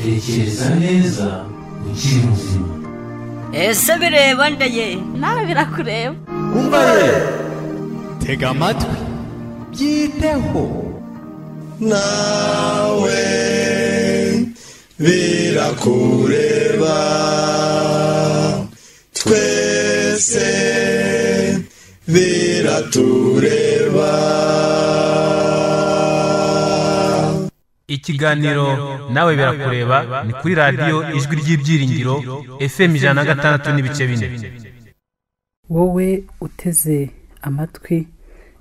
tekereza neza ukiri muzima ese bireba ndeye nawe birakureba umva ye tega amatwi byiteho nawe birakureba twese biratureba ikiganiro nawe birakureba ni kuri radiyo ijwi ry'ibyiringiro fm ijana na gatandatu n'ibice bine wowe uteze amatwi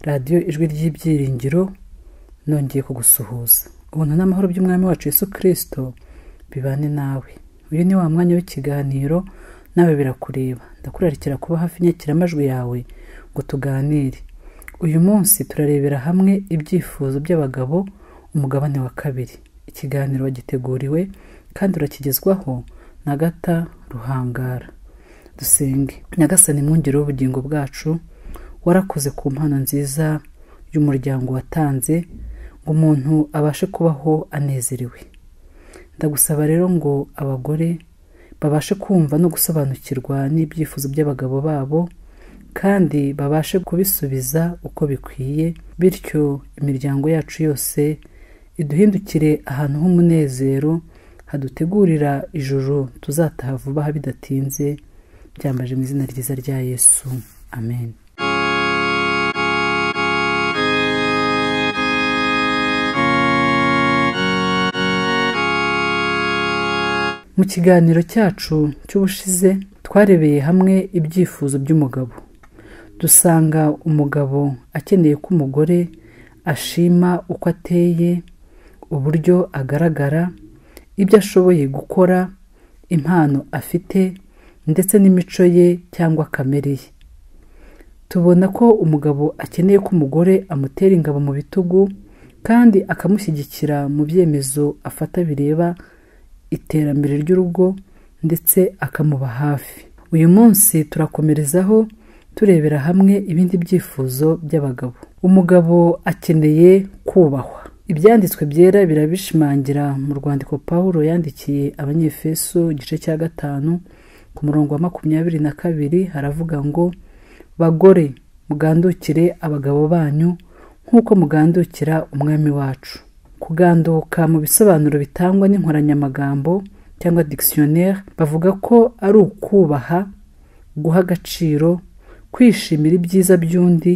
radiyo ijwi ry'ibyiringiro nongeye kugusuhuza ubuntu n'amahoro by'umwami wacu yesu kirisito bibane nawe uyu ni wa mwanya w'ikiganiro nawe birakureba ndakurarikira kuba hafi inyakiramajwi yawe ngo tuganire uyu munsi turarebera hamwe ibyifuzo by'abagabo umugabane wa kabiri ikiganiro wagiteguriwe kandi urakigezwaho na gata ruhangara dusenge nyagasani mwongere w'ubugingo bwacu warakoze ku mpano nziza y'umuryango watanze ngo umuntu abashe kubaho anezerewe ndagusaba rero ngo abagore babashe kumva no gusobanukirwa n'ibyifuzo by'abagabo babo kandi babashe kubisubiza uko bikwiye bityo imiryango yacu yose iduhindukire ahantu h'umunezero hadutegurira ijoro tuzataha vuba bidatinze byambaje mu izina ryiza rya yesu amen mu kiganiro cyacu cy'ubushize twarebeye hamwe ibyifuzo by'umugabo dusanga umugabo akeneye ko umugore ashima uko ateye uburyo agaragara ibyo ashoboye gukora impano afite ndetse n'imico ye cyangwa kamere ye tubona ko umugabo akeneye ko umugore amutera ingabo mu bitugu kandi akamushyigikira mu byemezo afata bireba iterambere ry'urugo ndetse akamuba hafi uyu munsi turakomerezaho turebera hamwe ibindi byifuzo by'abagabo umugabo akeneye kubahwa ibyanditswe byera birabishimangira mu rwandiko paul yandikiye abanyefeso igice cya gatanu ku murongo wa makumyabiri na kabiri haravuga ngo bagore mugandukire abagabo banyu nk'uko mugandukira umwami wacu kuganduka mu bisobanuro bitangwa n'inkoranyamagambo cyangwa dictionnaire bavuga ko ari ukubaha guha agaciro kwishimira ibyiza by'undi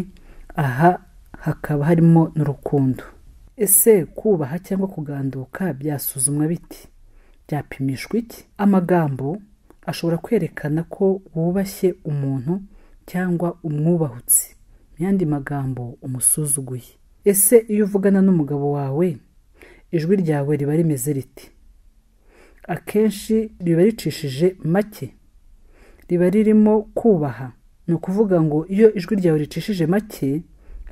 aha hakaba harimo n'urukundo ese kubaha cyangwa kuganduka byasuzumwa biti byapimishwa iki amagambo ashobora kwerekana ko wubashye umuntu cyangwa umwubahutse mu yandi magambo umusuzuguye ese iyo uvugana n'umugabo wawe ijwi ryawe riba rimeze riti akenshi riba ricishije make riba ririmo kubaha ni ukuvuga ngo iyo ijwi ryawe ricishije make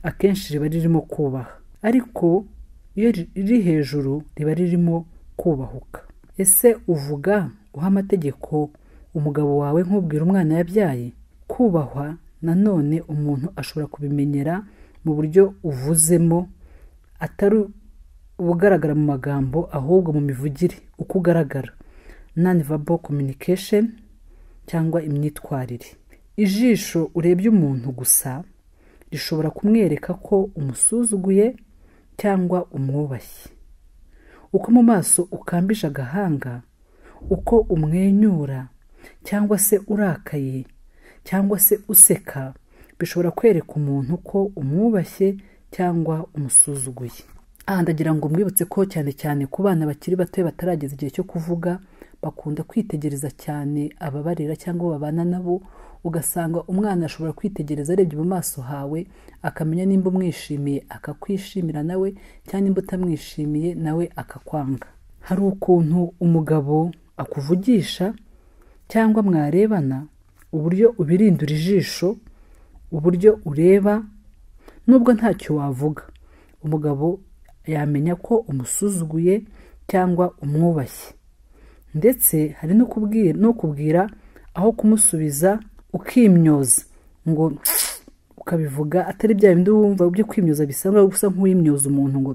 akenshi riba ririmo kubaha ariko iyo riri hejuru riba ririmo kubahuka ese uvuga uha amategeko umugabo wawe nk'ubwira umwana yabyaye kubahwa nanone umuntu ashobora kubimenyera mu buryo uvuzemo atari ubugaragara mu magambo ahubwo mu mivugire uko ugaragara non verbal communication cyangwa imyitwarire ijisho urebye umuntu gusa rishobora kumwereka ko umusuzuguye cyangwa umwubashye uko mu maso ukambije agahanga uko umwenyura cyangwa se urakaye cyangwa se useka bishobora kwereka umuntu ko umwubashye cyangwa umusuzuguye aha ndagira ngo mwibutse ko cyane cyane ku bana bakiri bato batarageza igihe cyo kuvuga bakunda kwitegereza cyane ababarera cyangwa babana nabo ugasanga umwana ashobora kwitegereza arebye mu maso hawe akamenya nimba umwishimiye akakwishimira nawe cyangwa nimba utamwishimiye nawe akakwanga hari ukuntu umugabo akuvugisha cyangwa mwarebana uburyo ubirindura ijisho uburyo ureba nubwo ntacyo wavuga umugabo yamenya ko umusuzuguye cyangwa umwubashye ndetse hari no kubwira aho kumusubiza ukimyoza ngo ukabivuga atari bya bindi wumva byo kwimyoza bisanga gusa nk'uwimyoza umuntu ngo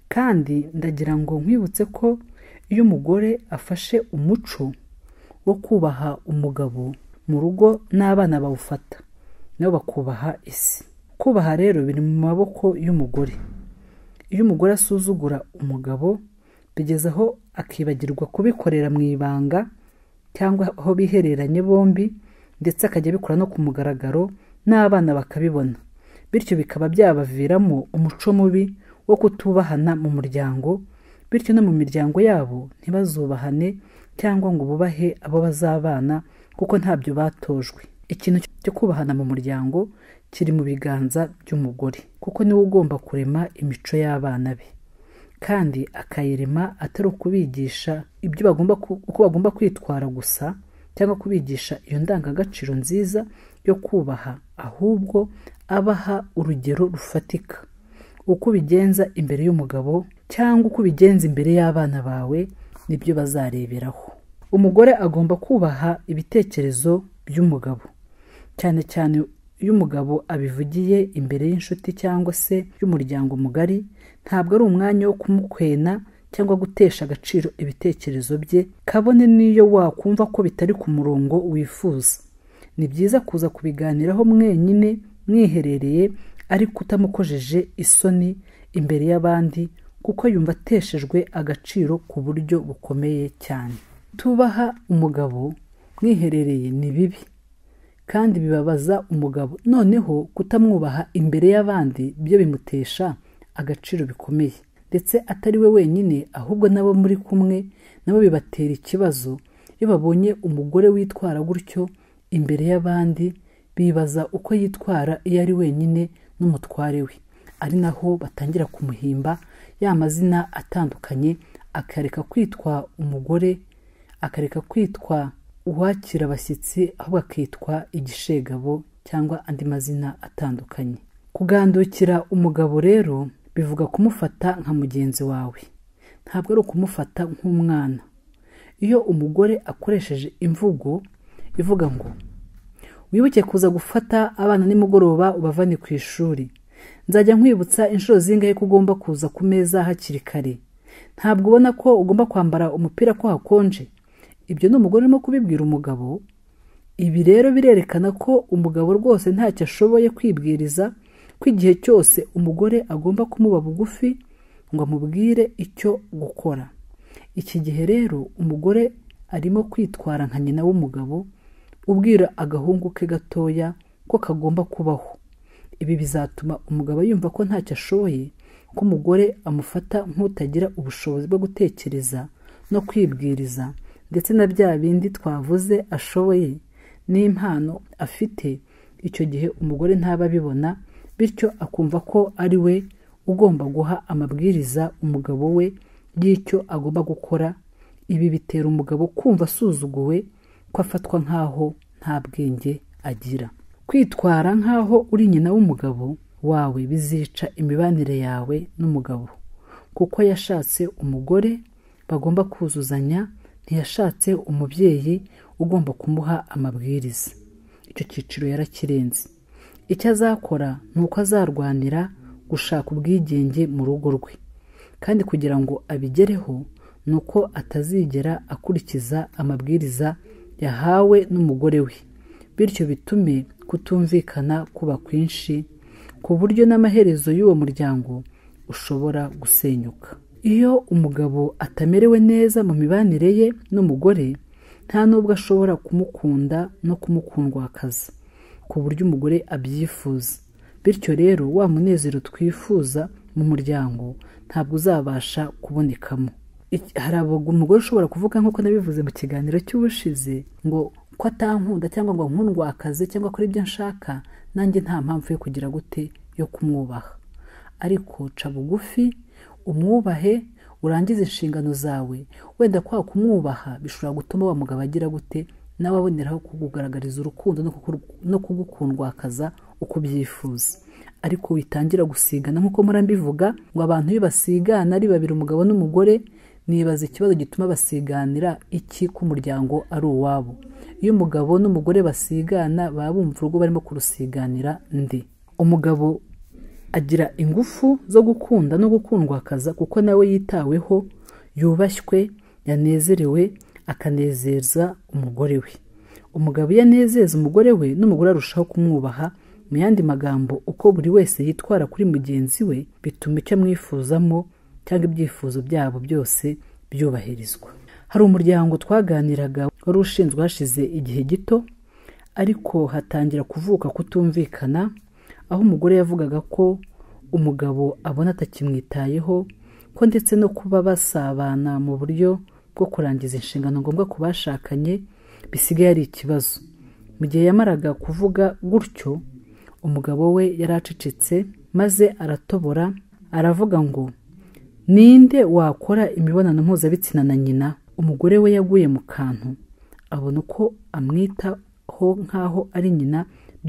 kandi ndagira ngo nkwibutse ko iyo umugore afashe umuco wo kubaha umugabo mu rugo n'abana bawufata nabo bakubaha isi kubaha rero biri mu maboko y'umugore iyo umugore asuzugura umugabo bigeza aho akibagirwa kubikorera mu ibanga cyangwa aho bihereranye bombi ndetse akajya abikora no ku mugaragaro n'abana bakabibona bityo bikaba byabaviramo umuco mubi wo kutubahana mu muryango bityo no mu miryango yabo ntibazubahane cyangwa ngo bubahe abo bazabana kuko ntabyo batojwe ikintu cyo kubahana mu muryango kiri mu biganza by'umugore kuko niwe ugomba kurema imico y'abana be kandi akayirema atari ukubigisha ibyo bagomba ku- uko bagomba kwitwara gusa cyangwa kubigisha iyo ndangagaciro nziza yo kubaha ahubwo abaha urugero rufatika uko ubigenza imbere y'umugabo cyangwa uko ubigenza imbere y'abana bawe nibyo bazareberaho umugore agomba kubaha ibitekerezo by'umugabo cyane cyane iyo umugabo abivugiye imbere y'inshuti cyangwa se y'umuryango mugari ntabwo ari umwanya wo kumukwena cyangwa gutesha agaciro ibitekerezo bye kabone n'iyo wakumva ko bitari ku murongo wifuza ni byiza kuza kubiganiraho mwenyine mwiherereye ariko utamukojeje isoni imbere y'abandi kuko yumva ateshejwe agaciro ku buryo bukomeye cyane tubaha umugabo mwiherereye ni bibi kandi bibabaza umugabo noneho kutamwubaha imbere y'abandi byo bimutesha agaciro bikomeye ndetse atari we wenyine ahubwo n'abo muri kumwe nabo bibatera ikibazo iyo babonye umugore witwara gutyo imbere y'abandi bibaza uko yitwara iyo ari wenyine n'umutware we ari naho batangira kumuhimba ya mazina atandukanye akareka kwitwa umugore akareka kwitwa uwakira abashyitsi ahubwo akitwa igishegabo cyangwa andi mazina atandukanye kugandukira umugabo rero bivuga kumufata nka mugenzi wawe ntabwo ari ukumufata nk'umwana iyo umugore akoresheje imvugo ivuga ngo wibuke kuza gufata abana nimugoroba ubavane ku ishuri nzajya nkwibutsa inshuro zingahe ko ugomba kuza ku meza hakiri kare ntabwo ubona ko ugomba kwambara umupira ko hakonje ibyo ni umugore urimo kubibwira umugabo ibi rero birerekana ko umugabo rwose ntacyo ashoboye kwibwiriza ko igihe cyose umugore agomba kumuba bugufi ngo amubwire icyo gukora iki gihe rero umugore arimo kwitwara nka nyina w'umugabo ubwira agahungu ke gatoya ko kagomba kubaho ibi bizatuma umugabo yumva ko ntacyo ashoboye ko umugore amufata nk'utagira ubushobozi bwo gutekereza no kwibwiriza ndetse na bya bindi twavuze ashoboye n'impano afite icyo gihe umugore ntaba abibona bityo akumva ko ari we ugomba guha amabwiriza umugabo we y'icyo agomba gukora ibi bitera umugabo kumva asuzuguwe ko afatwa nk'aho nta bwenge agira kwitwara nk'aho uri nyina w'umugabo wawe bizica imibanire yawe n'umugabo kuko yashatse umugore bagomba kuzuzanya ntiyashatse umubyeyi ugomba kumuha amabwiriza icyo cyiciro yarakirenze icyo azakora ni uko azarwanira gushaka ubwigenge mu rugo rwe kandi kugira ngo abigereho ni uko atazigera akurikiza amabwiriza yahawe n'umugore we bityo bitume kutumvikana kuba kwinshi ku buryo n'amaherezo y'uwo muryango ushobora gusenyuka iyo umugabo atamerewe neza mu mibanire ye n'umugore nta n'ubwo ashobora kumukunda no kumukundwakaza ku buryo umugore abyifuza bityo rero wa munezero twifuza mu muryango ntabwo uzabasha kubonekamo Iki- hari abagabo umugore ushobora kuvuga nk'uko nabivuze mu kiganiro cy'ubushize ngo ko atankunda cyangwa ngo nkundwakaze cyangwa akora ibyo nshaka nanjye nta mpamvu yo kugira gute yo kumwubaha ariko ca bugufi umwubahe urangize inshingano zawe wenda kwa kumwubaha bishobora gutuma wa mugabo agira gute nawe aboneraho kukugaragariza urukundo no kuku- no kugukundwakaza uko ubyifuza ariko witangira gusigana nk'uko mpora mbivuga ngo abantu iyo basigana ari babiri umugabo n'umugore nibaza ikibazo gituma basiganira iki k'umuryango ari uwabo iyo umugabo n'umugore basigana baba bumva urugo barimo kurusiganira ndi umugabo agira ingufu zo gukunda no gukundwakaza kuko nawe yitaweho yubashywe yanezerewe akanezeza umugore we umugabo iyo anezeza umugore we n'umugore arushaho kumwubaha mu yandi magambo uko buri wese yitwara kuri mugenzi we bituma icyo amwifuzamo cyangwa ibyifuzo byabo byose byubahirizwa hari umuryango twaganiraga wari ushinzwe hashize igihe gito ariko hatangira kuvuka kutumvikana aho umugore yavugaga ko umugabo abona atakimwitayeho ko ndetse no kuba basabana mu buryo bwo kurangiza inshingano ngombwa ku bashakanye bisigaye ari ikibazo mu gihe yamaraga kuvuga gutyo umugabo we yari acecetse maze aratobora aravuga ngo ninde wakora imibonano mpuzabitsina na nyina umugore we yaguye mu kantu abona uko amwitaho nk'aho ari nyina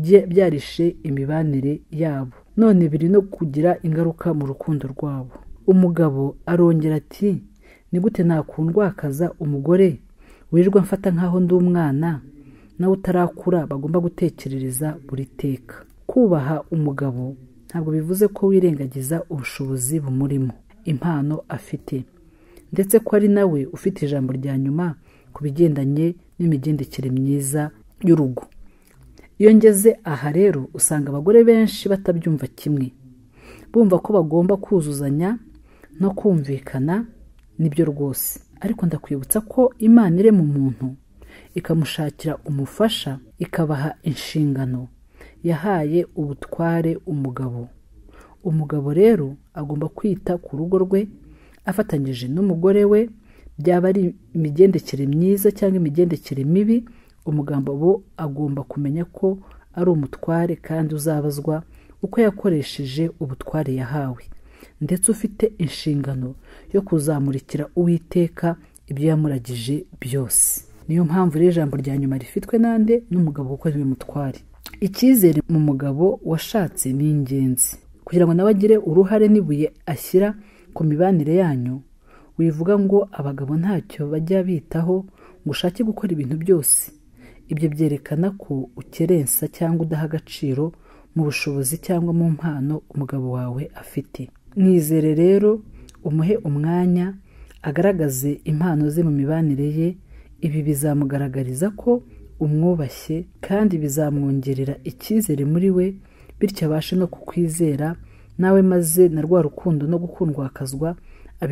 bye- byarishe imibanire yabo none biri no kugira ingaruka mu rukundo rwabo umugabo arongera ati ni gute nakundwakaza umugore wirirwa mfata nk'aho ndi umwana nawe utarakura bagomba gutekerereza buri teka kubaha umugabo ntabwo bivuze ko wirengagiza ubushobozi bumurimo impano afite ndetse ko ari nawe ufite ijambo rya nyuma ku bigendanye n'imigendekere myiza y'urugo iyo ngeze aha rero usanga abagore benshi batabyumva kimwe bumva ko bagomba kuzuzanya no kumvikana nibyo rwose ariko ndakwibutsa ko imana irema umuntu ikamushakira umufasha ikabaha inshingano yahaye ubutware umugabo umugabo rero agomba kwita ku rugo rwe afatanyije n'umugore we byaba ari imigendekere myiza cyangwa imigendekere mibi umugabo agomba kumenya ko ari umutware kandi uzabazwa uko yakoresheje ubutware yahawe ndetse ufite inshingano yo kuzamurikira uwiteka ibyo yamuragije byose niyo mpamvu rero ijambo rya nyuma rifitwe nande n'umugabo kuko ariwe mutware icyizere mu mugabo washatse ni ingenzi kugira ngo nawe agire uruhare n'ibuye ashyira ku mibanire yanyu wivuga ngo abagabo ntacyo bajya bitaho ngo ushake gukora ibintu byose ibyo byerekana ko ukerensa cyangwa udaha agaciro mu bushobozi cyangwa mu mpano umugabo wawe afite mwizere rero umuhe umwanya agaragaze impano ze mu mibanire ye ibi bizamugaragariza ko umwubashye kandi bizamwongerera icyizere muri we bityo abashe no kukwizera nawe maze na rwa rukundo no gukundwakazwa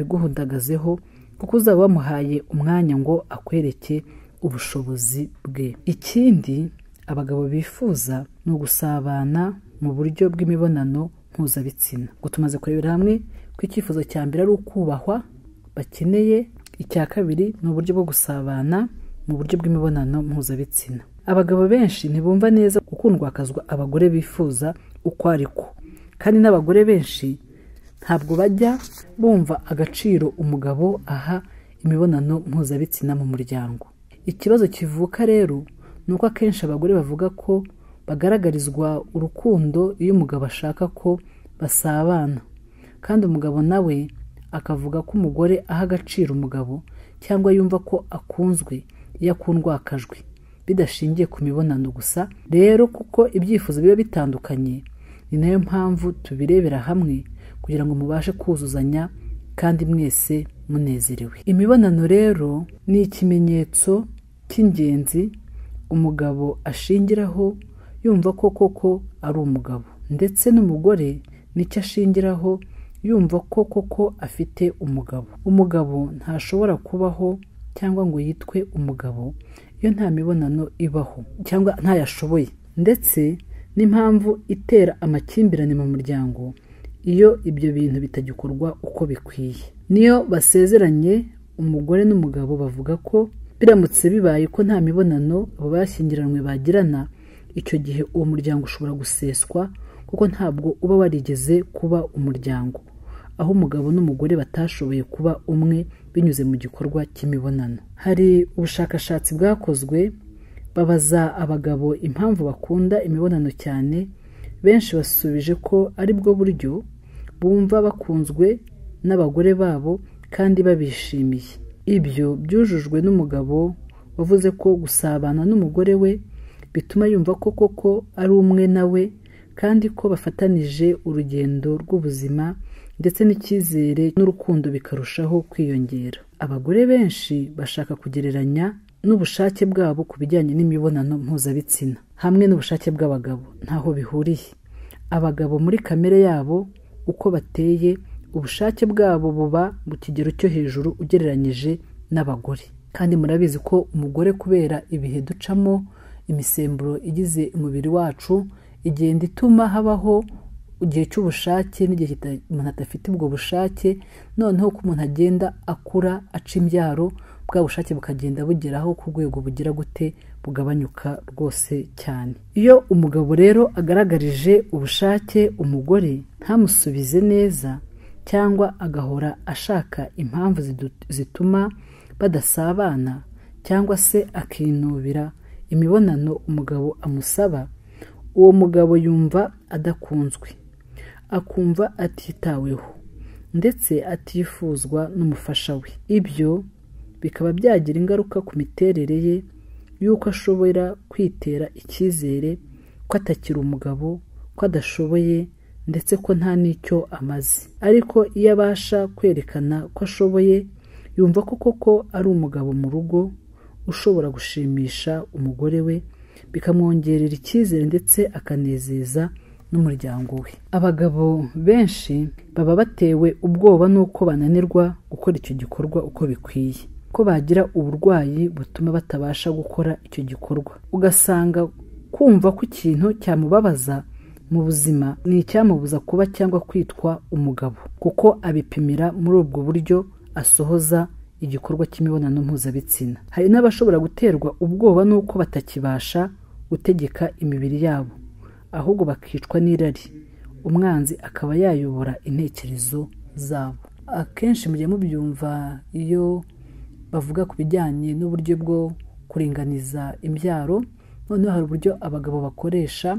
abiguhundagazeho kuko uzaba wamuhaye umwanya ngo akwereke ubushobozi bwe ikindi abagabo bifuza ni ugusabana mu buryo bw'imibonano mpuzabitsina ngo tumaze kurebera hamwe ko icyifuzo cya mbere ari ukubahwa bakeneye icya kabiri ni uburyo bwo gusabana mu buryo bw'imibonano mpuzabitsina abagabo benshi ntibumva neza gukundwakazwa abagore bifuza uko ariko kandi n'abagore benshi ntabwo bajya bumva agaciro umugabo aha imibonano mpuzabitsina mu muryango ikibazo kivuka rero ni uko akenshi abagore bavuga ko bagaragarizwa urukundo iyo umugabo ashaka ko basabana kandi umugabo nawe akavuga ko umugore aha agaciro umugabo cyangwa yumva ko akunzwe iyo akundwakajwe bidashingiye ku mibonano gusa rero kuko ibyifuzo biba bitandukanye ni nayo mpamvu tubirebera hamwe kugira ngo mubashe kuzuzanya kandi mwese munezerewe imibonano rero ni ikimenyetso cy'ingenzi umugabo ashingiraho yumva ko koko ari umugabo ndetse n'umugore nicyo ashingiraho yumva ko koko afite umugabo umugabo ntashobora kubaho cyangwa ngo yitwe umugabo iyo nta mibonano ibaho cyangwa ntayashoboye ndetse n'impamvu itera amakimbirane mu muryango iyo ibyo bintu bitagikorwa uko bikwiye niyo basezeranye umugore n'umugabo bavuga ko biramutse bibaye ko nta mibonano abo bashyingiranywe bagirana icyo gihe uwo muryango ushobora guseswa kuko ntabwo uba warigeze kuba umuryango aho umugabo n'umugore batashoboye kuba umwe binyuze mu gikorwa cy'imibonano hari ubushakashatsi bwakozwe babaza abagabo impamvu bakunda imibonano cyane benshi basubije ko ari bwo buryo bumva bakunzwe n'abagore babo kandi babishimiye ibyo byujujwe n'umugabo wavuze ko gusabana n'umugore we bituma yumva ko koko ari umwe nawe kandi ko bafatanije urugendo rw'ubuzima ndetse n'icyizere n'urukundo bikarushaho kwiyongera abagore benshi bashaka kugereranya n'ubushake bwabo ku bijyanye n'imibonano mpuzabitsina hamwe n'ubushake bw'abagabo ntaho bihuriye abagabo muri kamere yabo uko bateye ubushake bwabo buba mu kigero cyo hejuru ugereranyije n'abagore kandi murabizi ko umugore kubera ibihe ducamo imisemburo igize umubiri wacu igenda ituma habaho igihe cy'ubushake n'igihe kita- umuntu adafite ubwo bushake noneho uko umuntu agenda akura aca imbyaro bwa bushake bukagenda bugeraho ku rwego bugira gute bugabanyuka rwose cyane iyo umugabo rero agaragarije ubushake umugore ntamusubize neza cyangwa agahora ashaka impamvu zidu- zituma badasabana cyangwa se akinubira imibonano umugabo amusaba uwo mugabo yumva adakunzwe akumva atitaweho ndetse atifuzwa n'umufasha we ibyo bikaba byagira ingaruka ku miterere ye y'uko ashobora kwitera icyizere ko atakiri umugabo ko adashoboye ndetse ko nta n'icyo amaze ariko iyo abasha kwerekana ko ashoboye yumva ko koko ari umugabo mu rugo ushobora gushimisha umugore we bikamwongerera icyizere ndetse akanezeza n'umuryango we abagabo benshi baba batewe ubwoba n'uko bananirwa gukora icyo gikorwa uko bikwiye ko bagira uburwayi butuma batabasha gukora icyo gikorwa ugasanga kumva ko ikintu cyamubabaza mu buzima ni icyamubuza kuba cyangwa kwitwa umugabo kuko abipimira muri ubwo buryo asohoza igikorwa cy'imibonano mpuzabitsina hari n'abashobora guterwa ubwoba n'uko batakibasha gutegeka imibiri yabo ahubwo bakicwa n'irari umwanzi akaba yayobora intekerezo zabo akenshi mujye mubyumva iyo bavuga ku bijyanye n'uburyo bwo kuringaniza imbyaro noneho hari uburyo abagabo bakoresha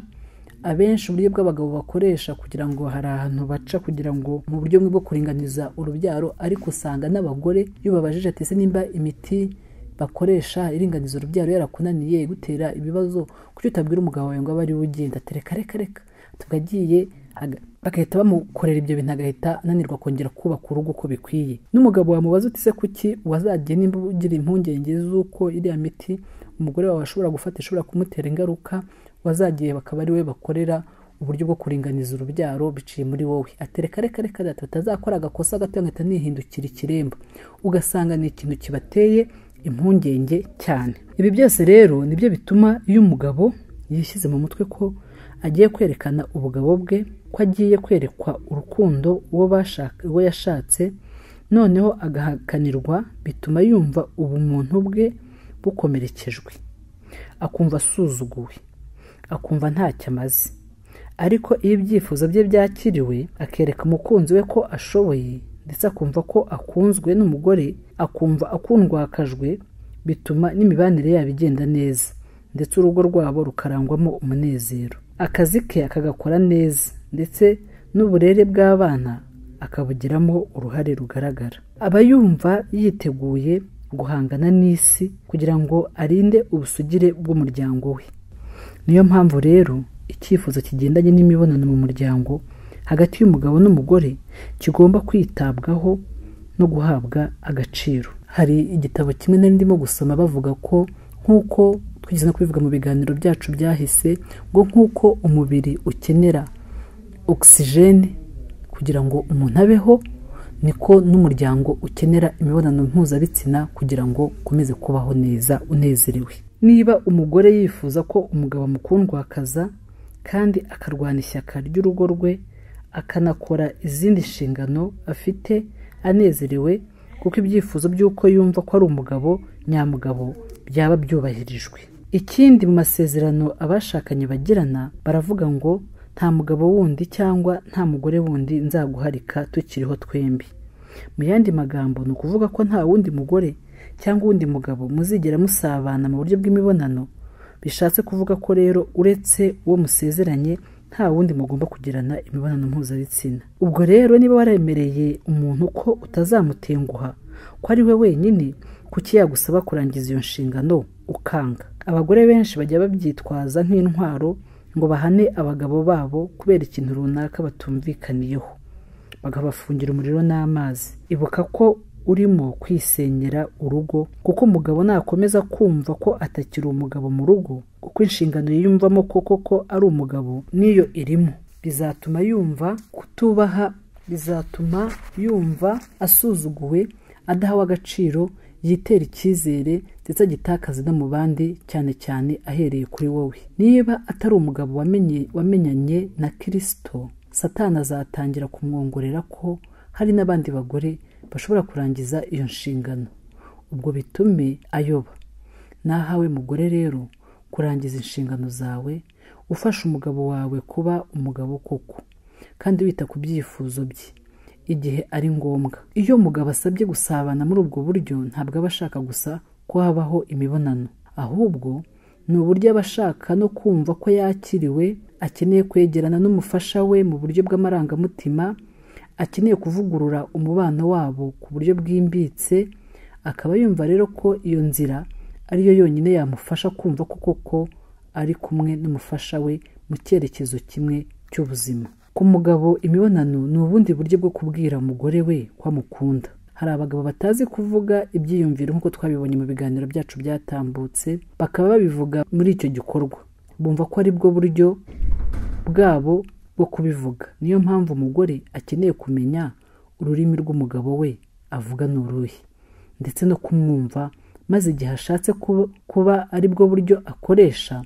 abenshi uburyo bw'abagabo bakoresha kugira ngo hari ahantu baca kugira ngo mu buryo bumwe bwo kuringaniza urubyaro ariko usanga n'abagore iyo babajije ati ese nimba imiti bakoresha iringaniza urubyaro yarakunaniye igutera ibibazo kuki utabwira umugabo wawe ngo abe ariwe ugenda ati reka reka reka tuba agiye aga- bagahita bamukorera ibyo bintu agahita ananirwa kongera kubaka urugo uko bikwiye n'umugabo wamubaza uti ese kuki wazajya nimba ugira impungenge z'uko iriya miti umugore wawe ashobora gufata ishobora kumutera ingaruka wazagiye bakaba ari we bakorera uburyo bwo kuringaniza urubyaro biciye muri wowe atereka reka reka reka batazakora agakosa gato nkahita nihindukira ikiremba ugasanga ni ikintu kibateye impungenge cyane ibi byose rero nibyo bituma iyo umugabo yishyize mu mutwe ko agiye kwerekana ubugabo bwe ko agiye kwerekwa urukundo uwo bashaka uwo yashatse noneho agahakanirwa bituma yumva ubumuntu bwe bukomerekejwe akumva asuzuguwe akumva ntacyo amaze ariko iyo ibyifuzo bye byakiriwe akereka umukunzi we ko ashoboye ndetse akumva ko akunzwe n'umugore akumva akundwakajwe bituma n'imibanire yabo igenda neza ndetse urugo rwabo rukarangwamo umunezero akazi ke akagakora neza ndetse n'uburere bw'abana akabugiramo uruhare rugaragara aba yumva yiteguye guhangana n'isi kugira ngo arinde ubusugire bw'umuryango we niyo mpamvu rero icyifuzo kigendanye n'imibonano mu muryango hagati y'umugabo n'umugore kigomba kwitabwaho no guhabwa agaciro hari igitabo kimwe nari ndimo gusoma bavuga ko nk'uko twigeze no kubivuga mu biganiro byacu byahise ngo nk'uko umubiri ukenera ogisijeni kugira ngo umuntu abeho niko n'umuryango ukenera imibonano mpuzabitsina kugira ngo ukomeze kubaho neza unezerewe niba umugore yifuza ko umugabo amukundwakaza kandi akarwana ishyaka ry'urugo rwe akanakora izindi nshingano afite anezerewe kuko ibyifuzo by'uko yumva ko ari umugabo nyamugabo byaba byubahirijwe ikindi mu masezerano abashakanye bagirana baravuga ngo nta mugabo wundi cyangwa nta mugore wundi nzaguharika tukiriho twembi mu yandi magambo ni ukuvuga ko nta wundi mugore cyangwa uwundi mugabo muzigera musabana mu buryo bw'imibonano bishatse kuvuga ko rero uretse uwo musezeranye nta wundi mugomba kugirana imibonano mpuzabitsina ubwo rero niba waremereye umuntu ko utazamutenguha ko ari we wenyine kuki yagusaba kurangiza iyo nshingano ukanga abagore benshi bajya babyitwaza nk'intwaro ngo bahane abagabo babo kubera ikintu runaka batumvikaniyeho bakabafungira umuriro n'amazi ibuka ko urimo kwisenyera urugo kuko umugabo nakomeza kumva ko atakiri umugabo mu rugo kuko inshingano yiyumvamo koko ko ari umugabo niyo irimo bizatuma yumva kutubaha bizatuma yumva asuzuguwe adahawe agaciro yitera icyizere ndetse agitakaze no mu bandi cyane cyane ahereye kuri wowe niba atari umugabo wamenye wamenyanye na kirisito satani azatangira kumwongorera ko hari n'abandi bagore bashobora kurangiza iyo nshingano ubwo bitume ayoba nahawe mugore rero kurangiza inshingano zawe ufasha umugabo wawe kuba umugabo koko kandi wita ku byifuzo bye igihe ari ngombwa iyo umugabo asabye gusabana muri ubwo buryo ntabwo aba ashaka gusa ko habaho imibonano ahubwo ni uburyo aba ashaka no kumva ko yakiriwe akeneye kwegerana n'umufasha we mu buryo bw'amarangamutima akeneye kuvugurura umubano wabo ku buryo bwimbitse akaba yumva rero ko iyo nzira ariyo yonyine yamufasha kumva ko koko ari kumwe n'umufasha we mu cyerekezo kimwe cy'ubuzima ku mugabo imibonano ni ubundi buryo bwo kubwira umugore we ko amukunda hari abagabo batazi kuvuga ibyiyumviro nk'uko twabibonye mu biganiro byacu byatambutse bakaba babivuga muri icyo gikorwa bumva ko aribwo buryo bwabo bwo kubivuga niyo mpamvu umugore akeneye kumenya ururimi rw'umugabo we avuga ni uruhe ndetse no kumwumva maze igihe ashatse kuba- kuba ari bwo buryo akoresha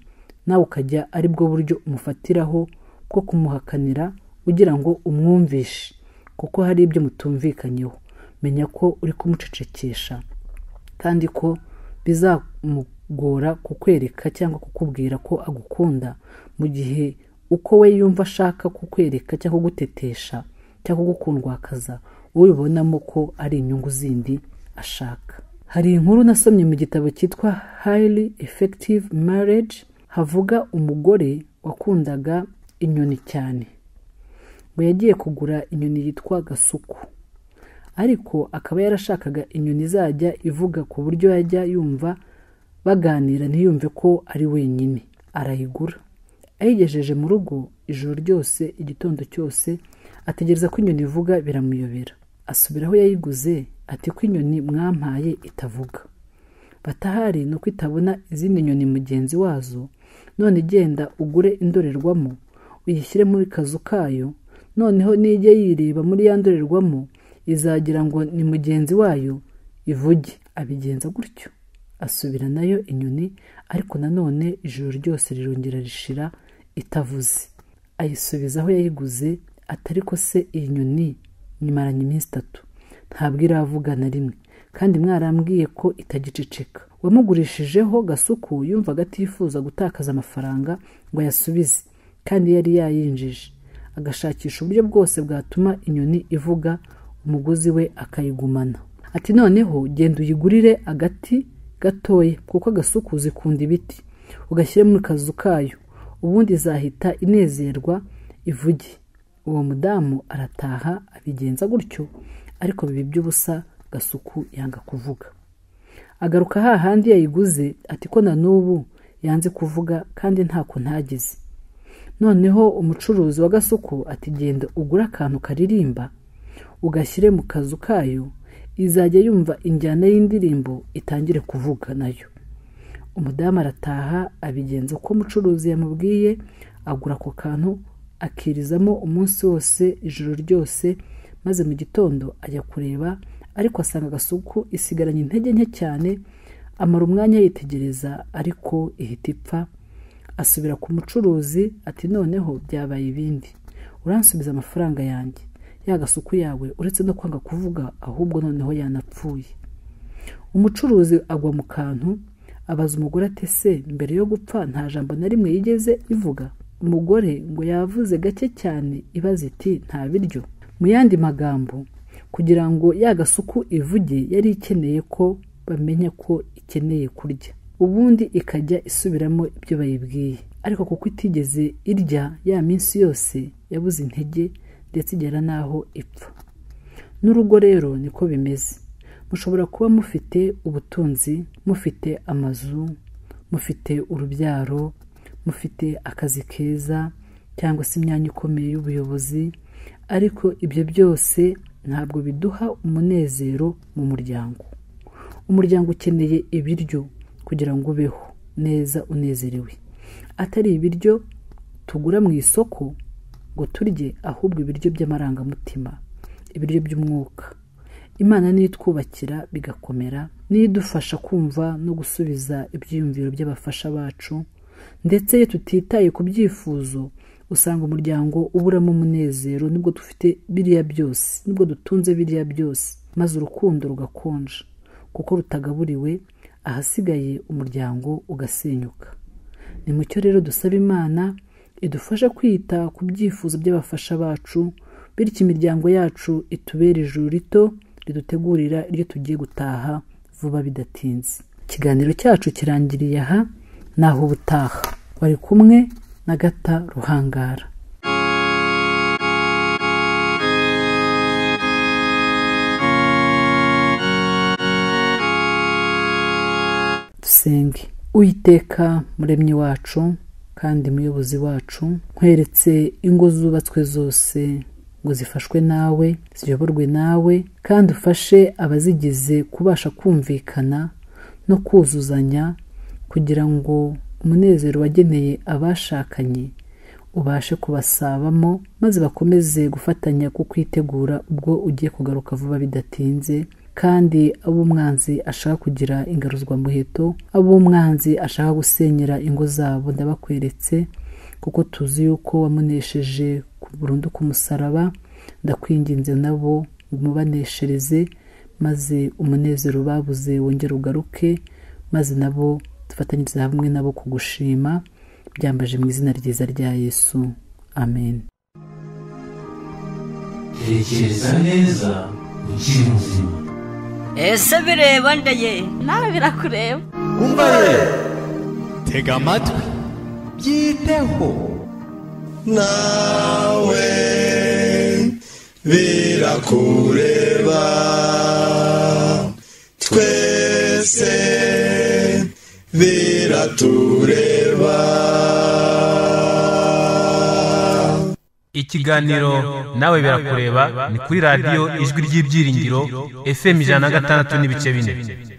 nawe ukajya ari bwo buryo umufatiraho bwo kumuhakanira ugira ngo umwumvishe kuko hari ibyo mutumvikanyeho menya ko uri kumucecekesha kandi ko bizamugora kukwereka cyangwa kukubwira ko agukunda mu gihe uko we yumva ashaka kukwereka cyangwa kugutetesha cyangwa kugukundwakaza wowe ubonamo ko ari inyungu zindi ashaka hari inkuru nasomye mu gitabo cyitwa highly effective marriage havuga umugore wakundaga inyoni cyane ngo yagiye kugura inyoni yitwa gasuku ariko akaba yarashakaga inyoni izajya ivuga ku buryo yajya yumva baganira ntiyumve ko ari wenyine arayigura ayigejeje mu rugo ijoro ryose igitondo cyose ategereza ko inyoni ivuga biramuyobera asubira aho yayiguze ati ko inyoni mwampaye itavuga batahari ni uko itabona izindi nyoni mugenzi wazo none genda ugure indorerwamo uyishyire muri kazu kayo noneho nijya yireba muri ya ndorerwamo izagira ngo ni mugenzi wayo ivuge abigenza gutyo asubira nayo inyoni ariko nanone ijoro ryose rirongera rishira itavuze ayisubiza aho yayiguze atari ko se iyi nyoni nyimaranye iminsi itatu ntabwo iravuga na rimwe kandi mwarambwiye ko itagiceceka uwamugurishijeho gasuku yumvaga atifuza gutakaza amafaranga ngo ayasubize kandi yari yayinjije agashakisha uburyo bwose bwatuma inyoni ivuga umuguzi we akayigumana ati noneho genda uyigurire agati gatoya kuko agasuku zikunda ibiti ugashyire mu kazu kayo ubundi izahita inezerwa ivuge uwo mudamu arataha abigenza gutyo ariko biba iby'ubusa gasuku yanga kuvuga agaruka hahandi yayiguze ati ko na n'ubu yanze kuvuga kandi ntako ntagize noneho umucuruzi wa gasuku ati genda ugure akantu karirimba ugashyire mu kazu kayo izajya yumva injyana y'indirimbo itangire kuvuga nayo umudamu arataha abigenza uko umucuruzi yamubwiye agura ako kantu akirizamo umunsi wose ijoro ryose maze mu gitondo ajya kureba ariko asanga agasuku isigaranye intege nke cyane amara umwanya yitegereza ariko ihita ipfa asubira ku mucuruzi ati noneho byabaye ibindi uransubiza amafaranga yanjye ya gasuku yawe uretse no kwanga kuvuga ahubwo noneho yanapfuye umucuruzi agwa mu kantu abaza umugore ati se mbere yo gupfa nta jambo na rimwe yigeze ivuga umugore ngo yavuze gake cyane ibaza iti nta biryo mu yandi magambo kugira ngo ya gasuku ivuge yari ikeneye ko bamenya ko ikeneye kurya ubundi ikajya isubiramo ibyo bayibwiye ariko kuko itigeze irya ya minsi yose yabuze intege ndetse igera n'aho ipfa n'urugo rero niko bimeze mushobora kuba mufite ubutunzi mufite amazu mufite urubyaro mufite akazi keza cyangwa se imyanya ikomeye y'ubuyobozi ariko ibyo byose ntabwo biduha umunezero mu muryango umuryango ukeneye ibiryo kugira ngo ubeho neza unezerewe atari ibiryo tugura mu isoko ngo turye ahubwo ibiryo by'amarangamutima ibiryo by'umwuka imana niyo itwubakira bigakomera niyo idufasha kumva no gusubiza ibyiyumviro by'abafasha bacu ndetse iyo tutitaye ku byifuzo usanga umuryango uburamo umunezero nibwo dufite biriya byose nibwo dutunze biriya byose maze urukundo rugakonja kuko rutagaburiwe ahasigaye umuryango ugasenyuka ni mucyo rero dusaba imana idufasha kwita ku byifuzo by'abafasha bacu bityo imiryango yacu itubera ijuru rito ridutegurira iryo tugiye gutaha vuba bidatinze ikiganiro cyacu kirangiriye aha naho ubutaha bari kumwe na gata ruhangara dusenge uyiteka muremyi wacu kandi muyobozi wacu nkweretse ingo zubatswe zose ngo zifashwe nawe ziyoborwe nawe kandi ufashe abazigize kubasha kumvikana no kuzuzanya kugira ngo umunezero wageneye abashakanye ubashe kubasabamo maze bakomeze gufatanya kukwitegura ubwo ugiye kugaruka vuba bidatinze kandi abo umwanzi ashaka kugira ingaruzwamuheto abo umwanzi ashaka gusenyera ingo zabo ndabakweretse kuko tuzi yuko wamunesheje burundu ku musaraba ndakwinginze nabo umubaneshereze maze umunezero babuze wongere ugaruke maze nabo dufatanyirize hamwe nabo kugushima byambaje mu izina ryiza rya yesu amen tekereza neza ukiri muzima ese bireba ndaye nawe birakureba tega amatwi byiteho nawe birakureba twese biratureba ikiganiro nawe birakureba ni kuri radiyo ijwi ry'ibyiringiro fm ijana na gatandatu n'ibice bine